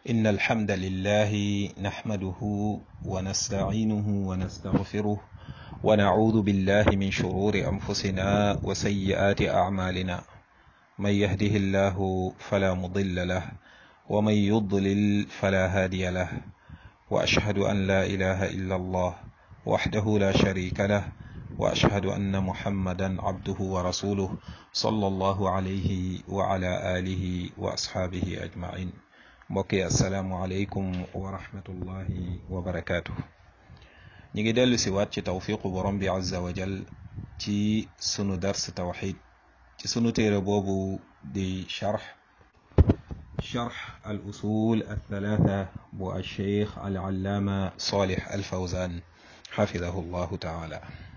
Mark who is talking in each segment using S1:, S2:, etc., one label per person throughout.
S1: إن الحمد لله نحمده ونستعينه ونستغفره ونعوذ بالله من شرور أنفسنا وسيئات أعمالنا من يهده الله فلا مضل له ومن يضلل فلا هادي له وأشهد أن لا إله إلا الله وحده لا شريك له وأشهد أن محمدا عبده ورسوله صلى الله عليه وعلى آله وأصحابه أجمعين mbokki asalaamualeykum wa rahmatullahi wa barakaatu. ñu ngi dellu si waat ci tawfiqu borom bi azza wa jal ci sunu dars tawxid ci sunu téere boobu di charx charx al usul al thalatha bu al cheikh al allaama salih al fawzan xafidahu llahu taala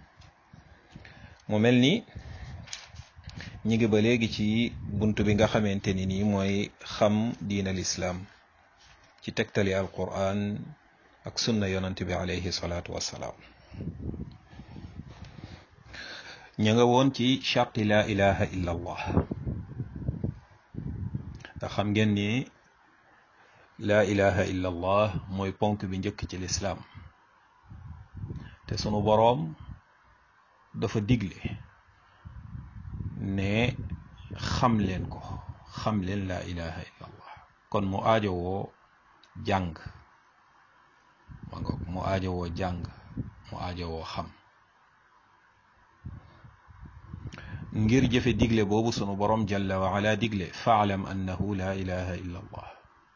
S1: mu mel ni ñi ngi ba léegi ci bunt bi nga xamante ni nii mooy xam diin al islaam ci tegtali al quran ak sunna yonant bi alayhi salaatu wassalaam ña nga woon ci charti la ilaha illa allah te xam ngeen ni la ilaha illa allah mooy ponk bi njëkk ci lislaam te sunu boroom dafa digle ne xam leen ko xam leen la ilaha illa allah kon mu aajowoo jàng ma ngoog mu aajowoo jàng mu aajowoo xam ngir jëfe digle boobu sunu borom jalla wa ala digle faalam annahu la ilaha illa allah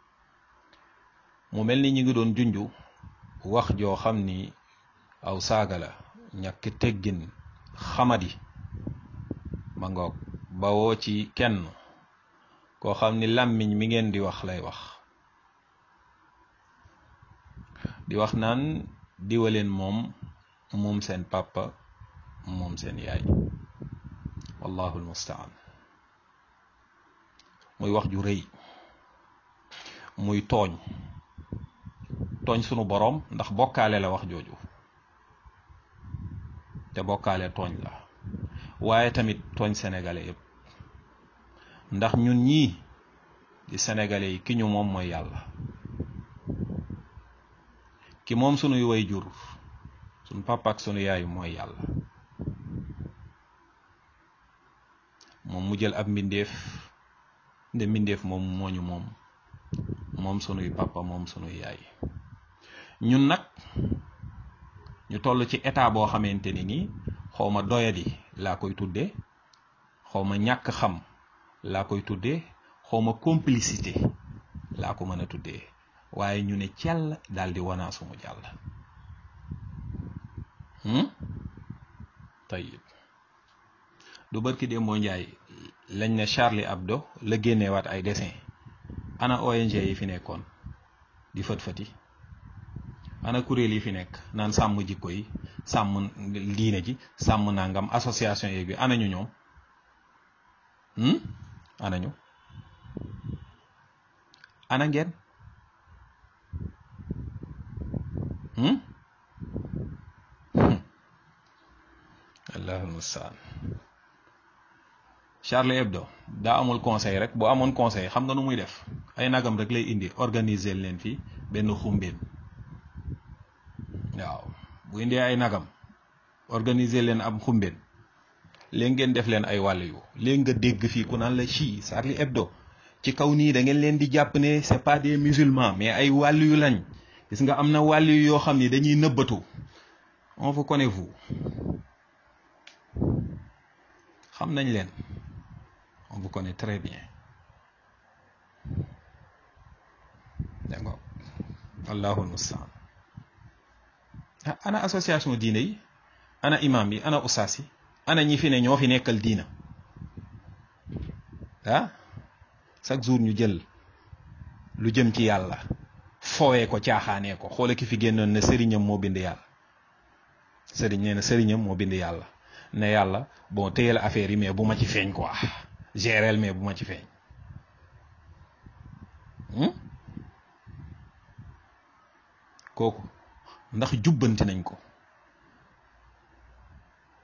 S1: mu mel ni ñi ngi doon junju wax joo xam ni aw saaga la ñàkk teggin xamadi ma ngoog bawoo ci kenn koo xam ni làmmiñ mi ngeen di wax lay wax di wax naan diwaleen moom moom seen papa moom seen yaay wallahu almustaan muy wax ju rëy muy tooñ tooñ sunu boroom ndax bokkaale la wax jooju te bokkaale tooñ la waaye tamit tooñ sénégalais yëpp ndax ñun ñii di sénégalais yi ki ñu moom mooy yàlla ki moom sunuy way jur sunu papa ak sunu yaay mooy yàlla moom mu jël ab mbindeef nde mbindeef moom moo ñu moom moom sunuy papa moom sunuy yaay ñun nag ñu toll ci état boo xamante ni nii xaw ma doyadi laa koy tuddee xaw ma ñàkk xam laa koy tuddee xaw ma complicité laa ko mën a tuddee waaye ñu ne cell daal di wanaa sumu jàll tayib du barki dee moo njaay lañ ne Charlie Hebdo la génneewaat ay dessin ana ONG yi fi nekkoon di fët-fëti ana kuréel yi fi nekk naan sàmm jikko yi sàmm diine ji sàmm nangam association yeeg bi ana ñu ñoom ana ñu ana ngeen allahul mustaan Charlie Hebdo daa amul conseil rek bu amoon conseil xam nga nu muy def ay nagam rek lay indi organiser leen fi benn xumbeen waaw bu indee ay nagam organiser leen am xumbeen léegi ngeen def leen ay wàll yu léegi nga dégg fii ku naan la ci Charlie Hebdo ci kaw nii da ngeen leen di jàpp ne c'est pas des musulmans mais ay wàll yu lañ gis nga am na wàll yu yoo xam ni dañuy nëbbatu on vous connaît vous xam nañ leen on vous connaît très bien d'accord allahul mustaan ana association diine yi ana imam yi ana usaas yi ana ñi fi ne ñoo fi nekkal diina ah chaque jour ñu jël lu jëm ci yàlla fowee ko caaxaanee ko xoole ki fi génnoon ne sëriñam moo bind yàlla sëriñ nee na sëriñam moo bind yàlla ne yàlla bon téyel affaire yi mais bu ma ci feeñ quoi géreel mais bu ma ci feeñ kooku ndax jubbanti nañ ko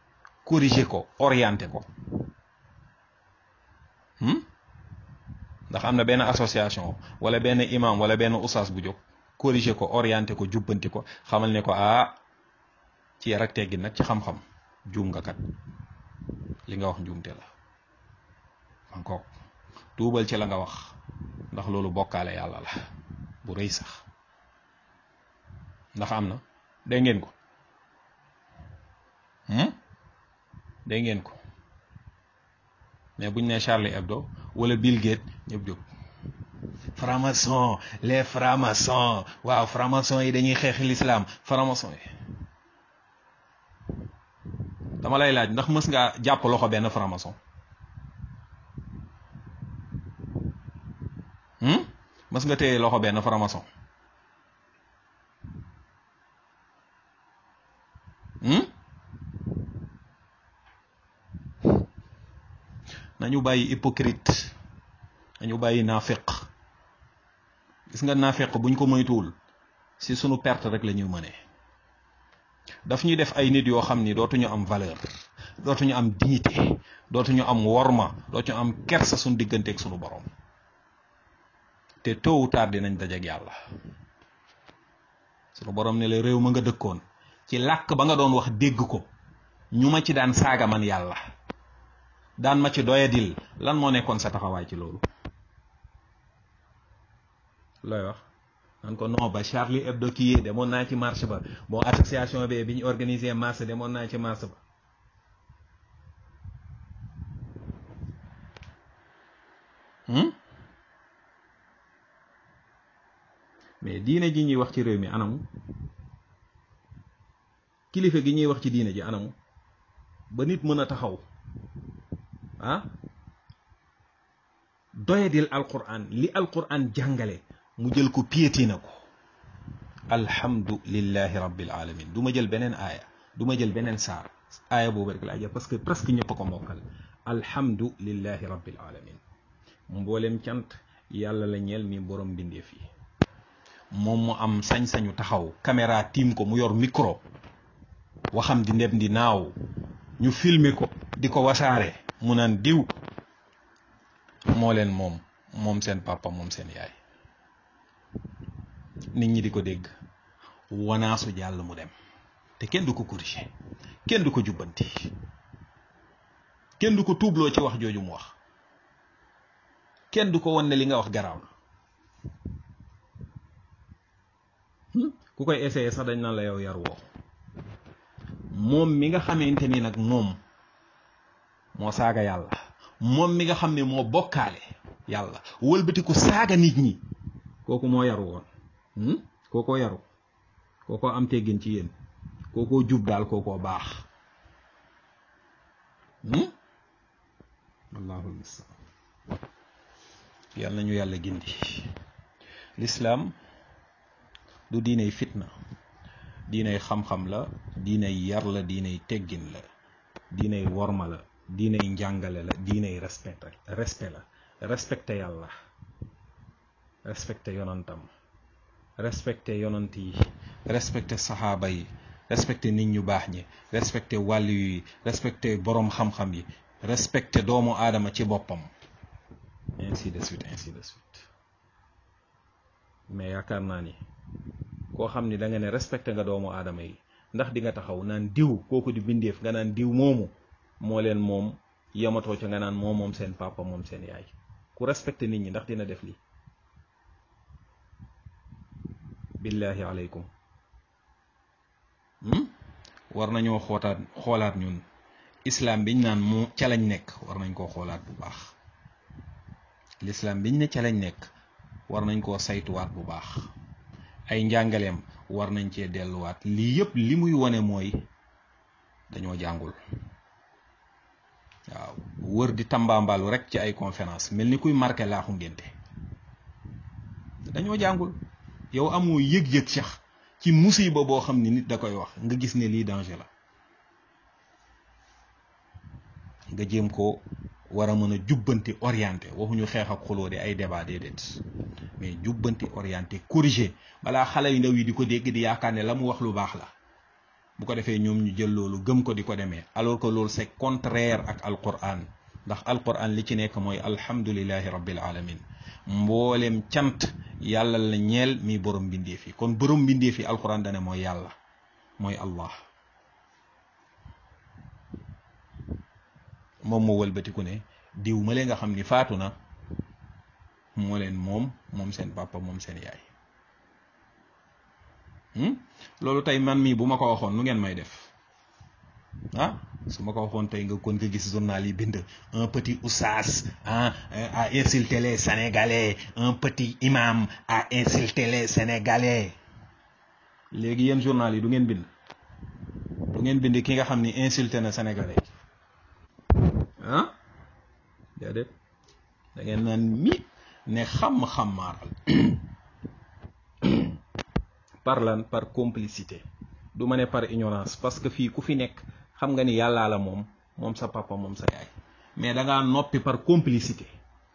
S1: corriger ko orienter ko ndax am na benn association wala benn imam wala benn oustaz bu jóg corriger ko orienté ko jubbanti ko xamal ne ko ah ci yar ak teggin nag ci xam-xam juum nga kat li nga wax njuumte la encore tuubal ci la nga wax ndax loolu bokkaale yàlla la bu rëy sax ndax am na dégg ngeen ko dégg ngeen ko mais buñ ne Charlie Hebdo wala Bill Gates ñëpp jóg franc-maçon les francs-maçons waaw franc-maçon yi dañuy xeex l'islam franc-maçon yi dama lay laaj ndax mës ngaa jàpp loxo benn franc-maçon mës nga téye loxo benn franc-maçon nañu bàyyi hypocrite nañu bàyyi naafeq gis nga naafeq buñ ko moytuwul si sunu perte rek la ñuy mënee daf ñuy def ay nit yoo xam ni dootuñu am valeur dootuñu am dignité dootuñu am worma dootuñu am kersa suñu digganteeg sunu borom te tôt ou tard dinañ dajeeg yàlla sunu borom ne la réew ma nga dëkkoon ci làkk ba nga doon wax dégg ko ñu ma ci daan saaga man yàlla daan ma ci doyadil lan moo nekkoon sa taxawaay ci loolu looy wax nan ko non ba Charlie Hebdo kii demoon naa ci marche ba bon association bi bi ñu organisé marche demoon naa ci marche ba mais diine ji ñuy wax ci réew mi anamu kilifa gi ñuy wax ci diine ji anamu ba nit mën a taxaw ah doyadil alquran li alquran jàngale mu jël ko piétiné ko alhamdulillahi rabbil alamin du ma jël beneen aaya du ma jël beneen saar aaya boobu rek laa jël parce que presque ñëpp a ko mokkal alhamdulillahi rabbil alamin mboolem cant yàlla la ñeel mi borom mbindeef yi moom mu am sañ-sañu taxaw caméra tiim ko mu yor micro waxam di ndem di naaw ñu filmer ko di ko wasaare mu naan diw moo leen moom moom seen papa moom seen yaay nit ñi di ko dégg wanaasu jàll mu dem te kenn du ko corriger kenn du ko jubbanti kenn du ko tuubloo ci wax jooju mu wax kenn du ko wan ne li nga wax garaaw na ku koy essayer sax dañ naan la yow yar woo moom mi nga xamante ni nag moom moo saaga yàlla moom mi nga xam ne moo bokkaale yàlla wëlbatiku saaga nit ñi kooku moo yaru woon kookoo yaru kookoo am teggin ci yéen kookoo jub daal kookoo baax allahul mustaan yàlla nañu yàlla gindi lislaam du diiney fitna diiney xam-xam la diiney yar la diiney teggin la diiney worma la diiney njàngale la diiney respect respect la respecté yàlla respecté yonantam respecté yonant yi respecté saxaaba yi respecté nit ñu baax ñi respecté wàll yi respecté boroom xam-xam yi respecté doomu aadama ci boppam ainsi de suite ainsi de suite mais yaakaar naa ni koo xam ni da nga ne respecté nga doomu aadama yi ndax di nga taxaw naan diw kooku di bindeef nga naan diw moomu moo leen moom yamatoo ca nga naan moo moom seen papa moom seen yaay ku respecté nit ñi ndax dina def lii billahi aleykum war nañoo xootaat xoolaat ñun islam biñ naan mu ca lañ nekk war nañ koo xoolaat bu baax l'islam biñ ne ca lañ nekk war nañ koo saytuwaat bu baax ay njàngaleem war nañ cee delluwaat lii yëpp li muy wone mooy dañoo jàngul waaw wër di tambaambalu rek ci ay conférence mel ni kuy marqué laaxu ngénte dañoo jàngul yow amoo yëg-yëg sax ci musiba boo xam ni nit da koy wax nga gis ne lii danger la nga jéem ko war a mën a jubbanti orienté waxuñu xeex ak xuloo de ay débat déedéet mais jubbanti orienté corriger balaa xale yu ndaw yi di ko dégg di yaakaar ne la mu wax lu baax la bu ko defee ñoom ñu jël loolu gëm ko di ko demee alors que loolu c'est contraire ak alquran ndax alquran li ci nekk mooy alhamdulillahi rabbil alamin mboolem cant yàlla la ñeel mi borom mbindeef yi kon borom mbindeef yi alquran dane mooy yàlla mooy allah moom moo wëlbatiku ne diw ma lee nga xam ni faatu na moo leen moom moom seen papa moom seen yaay loolu tey man mii bu ma ko waxoon nu ngeen may def ah su ma ko waxoon tey nga kon nga gis journal yi bind un petit oustaz ah a insulté les sénégalais un petit imam a insulté les sénégalais léegi yéen journal yi du ngeen bind du ngeen bind ki nga xam ni insulté na sénégalais ah déedéet da ngeen naan mi ne xam-xamaaral par lan par complicité du ma ne par ignorance parce que fii ku fi nekk xam nga ni yàllaa la moom moom sa papa moom sa yaay mais da ngaa noppi par complicité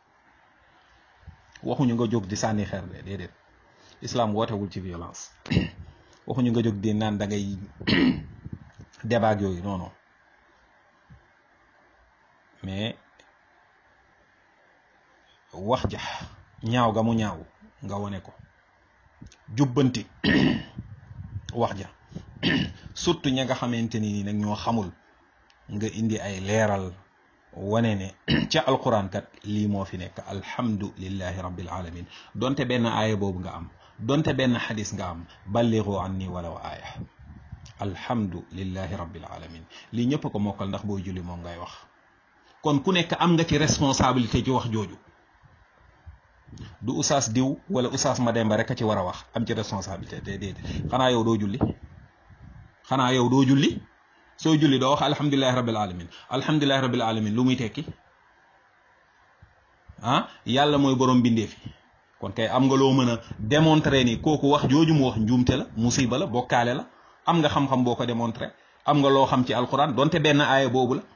S1: waxuñu nga jóg di sànni xeer de déedéet islam wootewul ci violence waxuñu nga jóg di naan da ngay débat yooyu non non mais wax ja ñaaw ga mu ñaaw nga wone ko jubbanti wax ja surtout ña nga xamante ni nag ñoo xamul nga indi ay leeral wane ne ca alquran kat lii moo fi nekk alhamdulillahi rabbil alamin donte benn aaya boobu nga am donte benn xadis nga am balligu anni walaw aaya alhamdulillahi rabbil alamin lii ñëpp ko mokkal ndax booy julli moom ngay wax kon ku nekk am nga ci responsabilité ci wax jooju du usaas diw wala usaas Mademba rek a ci war a wax am ci responsabilité déedéet xanaa yow doo julli xanaa yow doo julli soo julli doo wax alhamdulilahi rabbil alamin alhamdulilahi rabbil alamin lu muy tekki ah yàlla mooy borom bindeef yi kon kay am nga loo mën a démontrer ni kooku wax jooju mu wax njuumte la musiba la bokkaale la am nga xam-xam boo ko démontrer am nga loo xam ci alquran donte benn aaya boobu la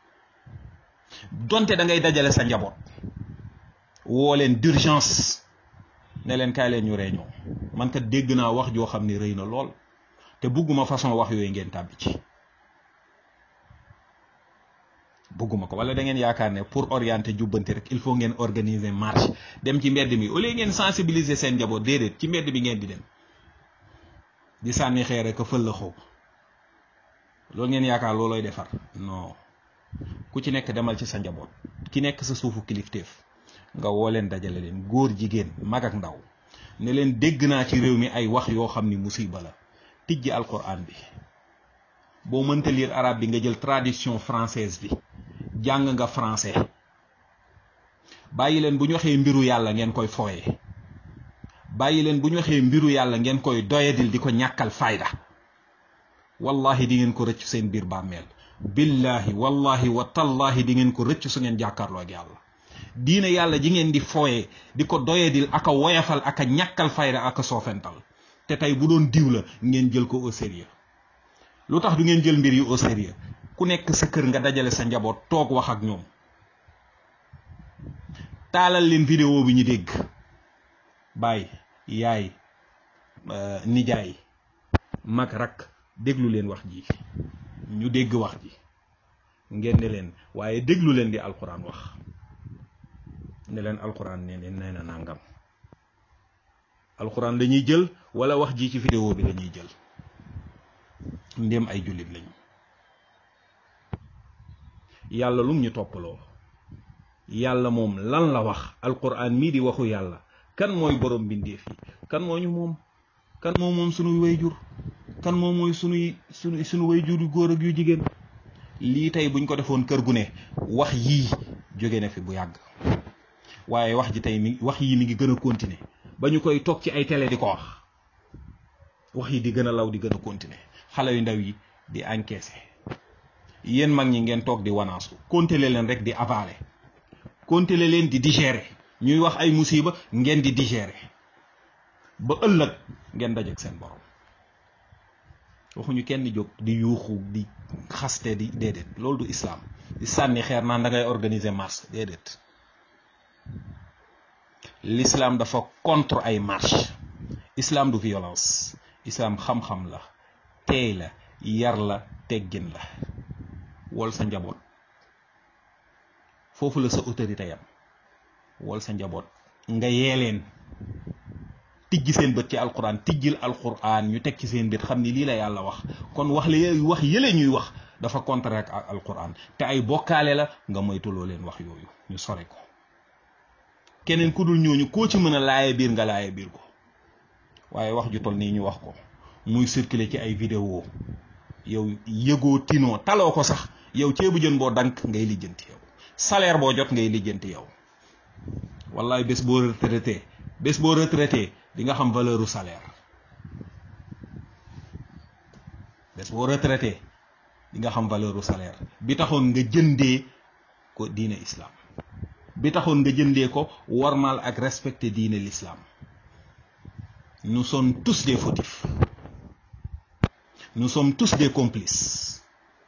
S1: donte da ngay dajale sa njaboot woo leen d'urgence ne leen kaay leen ñu réunion man kat dégg naa wax joo xam ni rëy na lool te bugguma façon wax yooyu ngeen tàbbi ci bugguma ko wala da ngeen yaakaar ne pour orienter jubbanti rek il faut ngeen organiser marche dem ci mbedd mi au lieu ngeen sensibiliser seen njaboot déedéet ci mbedd bi ngeen di dem di sànni xeer rek a fël la xaw loolu ngeen yaakaar loolooy defar non ku ci nekk demal ci sa njaboot ki nekk sa suufu kilifteef nga woo leen dajale leen góor jigéen mag ak ndaw ne leen dégg naa ci réew mi ay wax yoo xam ni musiba la tijji alquran bi boo mënta lire arabe bi nga jël traduction française bi jàng nga français bàyyi leen bu ñu waxee mbiru yàlla ngeen koy fooye bàyyi leen bu ñu waxee mbiru yàlla ngeen koy doyadil di ko ñàkkal fayda wallahi di ngeen ko rëcc seen biir bàmmeel billahi wallahi wa tallahi di ngeen ko rëcc su ngeen jàkkaarloo ak yàlla diina yàlla ji ngeen di fooye di ko doyadil ak a woyafal ak a ñàkkal fayda ak a soofental te tey bu doon diw la ngeen jël ko au sérieux lu tax du ngeen jël mbir yi au sérieux ku nekk sa kër nga dajale sa njaboot toog wax ak ñoom taalal leen vidéo bi ñu dégg baay yaay nijaay mag rak déglu leen wax ji ñu dégg wax ji ngeen ne leen waaye déglu leen di alxuraan wax ne leen alxuraan ne leen nee na nangam alxuraan la ñuy jël wala wax ji ci vidéo bi la ñuy jël ndéem ay jullit lañu yàlla lum ñu toppaloo yàlla moom lan la wax alquran mii di waxu yàlla kan mooy borom mbindeef yi kan moo ñu moom kan moo moom sunuy wayjur kan moo mooy sunuy sunu sunu wayjur yu góor ak yu jigéen lii tey buñ ko defoon kër gu ne wax yii jóge na fi bu yàgg waaye wax ji tey mi wax yii mi ngi gën a continuer ba ñu koy toog ci ay télé di ko wax wax yi di gën a law di gën a continuer xale yu ndaw yi di encaisser yéen mag ñi ngeen toog di wanaasu continuer leen rek di avaler continuer leen di digérer ñuy wax ay musiba ngeen di digérer ba ëllëg ngeen dajeek seen borom waxuñu kenn jóg di yuuxu di xaste di déedéet loolu du islam di sànni xeer naan da ngay organiser marche déedéet l'islam dafa contre ay marche islam du violence islam xam-xam la teey la yar la teggin la wol sa njaboot foofu la sa autorité yam wol sa njaboot nga yee leen tijji seen bët ci alquran tijjil alquran ñu teg ci seen bët xam ni lii la yàlla wax kon wax la wax yële ñuy wax dafa contre ak alquran te ay bokkaale la nga moytuloo leen wax yooyu ñu sore ko keneen ku dul ñooñu koo ci mën a laaye biir nga laaye biir ko waaye wax ju toll nii ñu wax ko muy circuler ci ay vidéo yow yëgoo tinoo taloo ko sax yow ceebu jën boo dank ngay lijjanti yow salaire boo jot ngay lijjanti yow wallaay bés boo retraité bés boo retraité di nga xam valeur u salaire bés boo retraité di nga xam valeur u salaire bi taxoon nga jëndee ko diine islam bi taxoon nga jëndee ko warmal ak respecter diine l'islam nous sommes tous des fautifs nous sommes tous des complices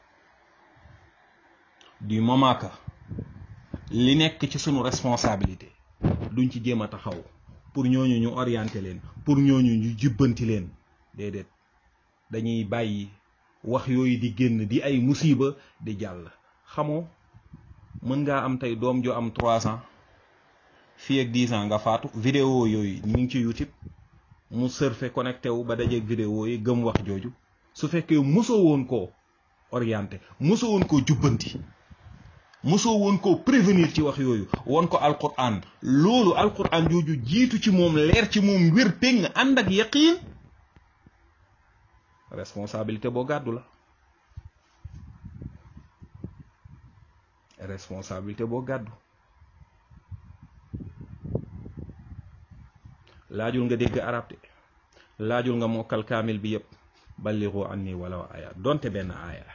S1: du moment que li nekk ci sunu responsabilité duñ ci jéem a taxaw pour ñooñu ñu orienter leen pour ñooñu ñu jubbanti leen déedéet dañuy bàyyi wax yooyu di génn di ay musiba di jàll xamoo mën ngaa am tey doom jo am trois ans fii ak dix ans nga faatu vidéo yooyu ñu ngi ci YouTube mu surfe connecté wu ba dajeeg vidéo yi gëm wax jooju su fekkee mosoo woon koo orienté mosoo woon koo jubbanti mosoo woon koo prévenir ci wax yooyu woon ko alquran loolu alquran jooju jiitu ci moom leer ci moom wér péng ànd ak yaqiin responsabilité boo gàddu la responsabilité boo gàddu laajul nga dégg arab de laajul nga mokkal kaamil bi yépp balligu anni walaw aya donte benn aaya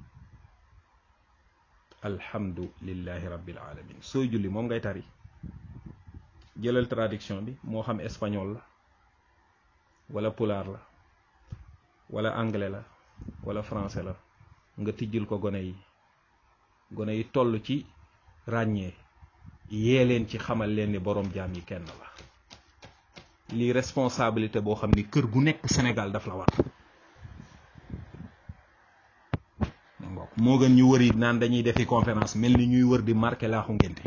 S1: alhamdulillahi rabbil alamin sooy julli moom ngay tari jëlal traduction bi moo xam espagnol la wala pulaar la wala anglais la wala français la nga tijjil ko gone yi gone yi toll ci ràññee yee leen ci xamal leen ni boroom jaam yi kenn la lii responsabilité boo xam ni kër gu nekk Sénégal daf la war moo gën ñu wëri naan dañuy defi conférence mel ni ñuy wër di marqué laaxu ngénte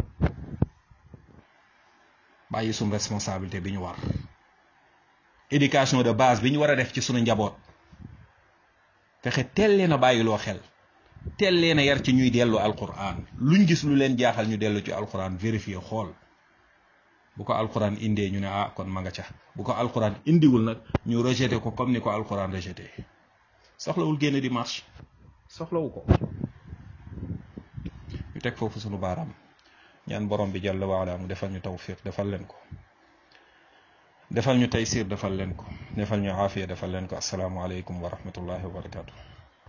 S1: bàyyi suñ responsabilité bi ñu war éducation de base bi ñu war a def ci suñu njaboot fexe teel leen a bàyyiloo xel teel leen a yar ci ñuy dellu alquran luñ gis lu leen jaaxal ñu dellu ci alquran vérifier xool bu ko alquran indee ñu ne ah kon ma nga ca bu ko alquran indiwul nag ñu rejeté ko comme ni ko alquran rejeté soxlawul génn di marche soxlawu ko ñu teg foofu sunu baaraam ñaan borom bi jàll waala mu defal ñu tawfiq defal leen ko defal ñu taysir defal leen ko defal ñu aafiya defal leen ko asalaamualeykum wa rahmatullahi wa barakatu